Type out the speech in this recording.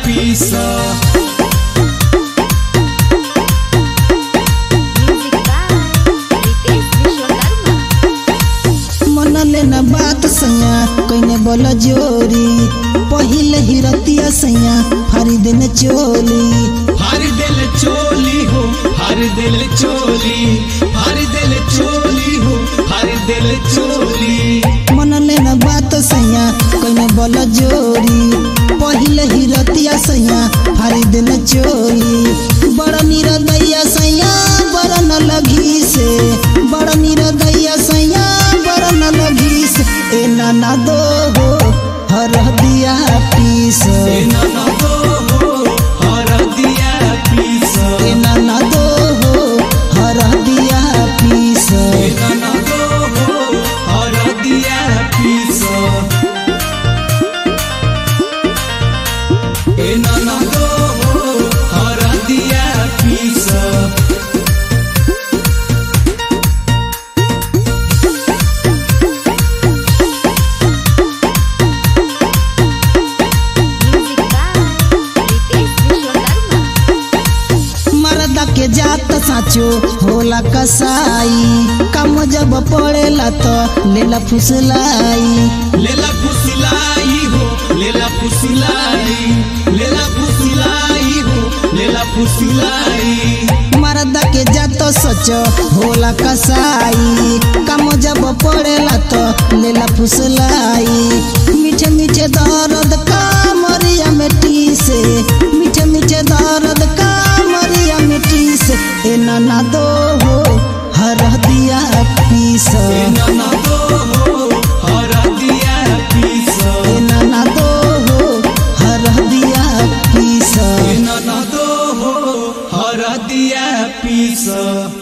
Piece Music by Ritesh Vishwakarma. मन लेना बात सैया कइने बोल जोरी पहिले ही रतिया सैया फारी देने चोली हर दिल चोली हो हर दिल चोली हर दिल चोली हो हर दिल चोली मन लेना बात सैया कइने बोल जोरी पहिले ही रतिया सैया फारी देने चोली बड़ निरदैया सैया बड़ न लगी से बड़ निरदैया सैया बड़ न लगी से ए नाना दो हो हर दिया पीस ए नाना दो हो हर दिया पीस ए नाना दो हो हर दिया पीस ए नाना दो हो हर दिया पीस ए नाना दो हो हर दिया पीस Music by Ritesh Vishwakarma. मरदा के जात साचो होला कसाई कम जब पड़ेला तो लेला फुसलाई लेला फुसलाई हो लेला फुसलाई लेला फुसलाई हो लेला फुसलाई मरदा के जात सच होला कसाई कम जब पड़ेला तो लेला फुसलाई मीठे मीठे दर्द का मरिया मिट्टी से मीठे मीठे दर्द का मरिया मिट्टी से ए नाना दो हो हर दिया पीस ए नाना दो हो हर दिया पीस ए नाना दो हो हर दिया पीस ए नाना दो हो हर दिया पीस